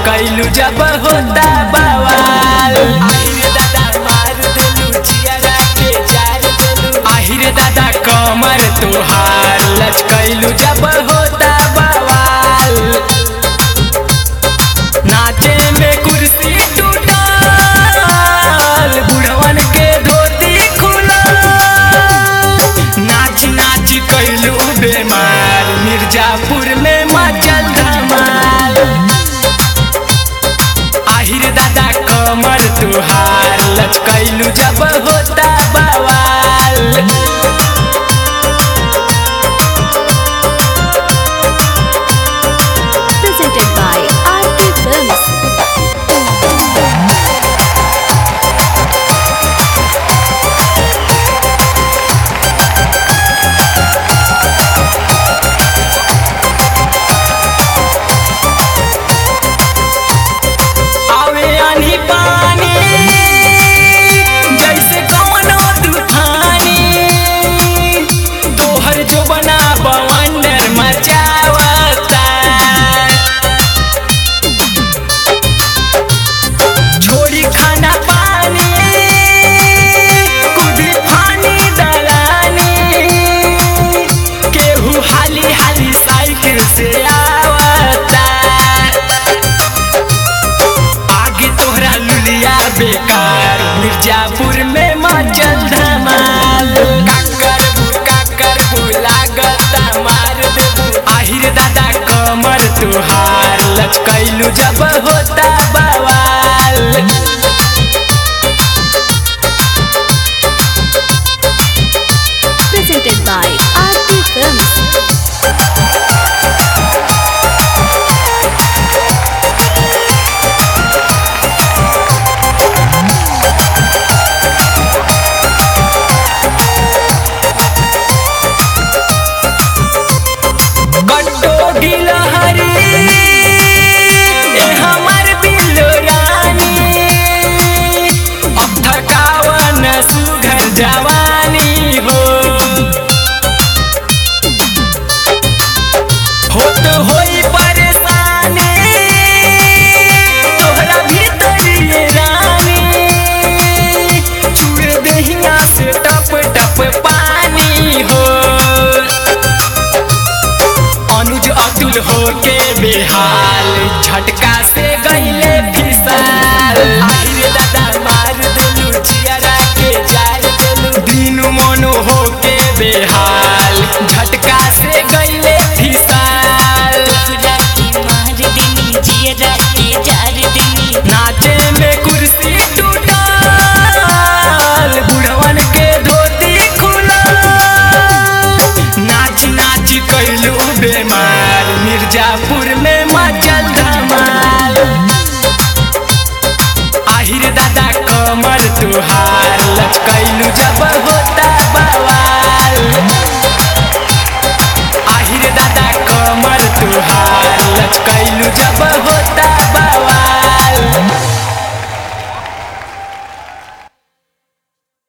लचकैलू जब होता बवाल आहिरे दादा मार देलू जियारा के जार देलू आहिरे दादा कमर तुहार लचकैलू जब होता बवाल नाचे में कुर्सी टूटल बुढ़वन के धोती खुला नाच नाच कैलू बेमार मिर्जापुर में मचल धमाल आहिर दादा कमर तुहार लचकैलू जब होता बवाल presented by RT Films. आवे आनी पानी जैसे कवनो तूफानी तोहर जो बना बवंडर मचावता छोड़ी खाना पानी कुदी फानी दलानी केहू हाली हाली साइकिल से आवता आगे तोहरा लुलिया बेकार मिर्जापुर में मचल धमाल काकर काकर लागता मार देबू आहिर दादा कमर तुहार लचकैलू जब होता बवाल Presented by RT Films. गट्टो गिलहरी ए हमर बिल्लो रानी अब थकावन सुघर जवानी हो होत होई परेशानी तोहरा भीतर ये रानी चूड़ दहिया से टप टप पानी हो अनुज अतुल होके बेहाल झटका से गईले फिसाल आहिरे दादा मार देलू जियारा के जार देलू दीनू मोनू होके बेहाल झटका से गईले फिसाल नाचे में कुर्सी टूटल बुढ़वन के धोती खुला नाच नाच कैलू बेमार मिर्जापुर में मचल धमाल आहिर दादा कमर तुहार लचकैलू जब होता बवाल आहिर दादा कमर तुहार लचकैलू जब होता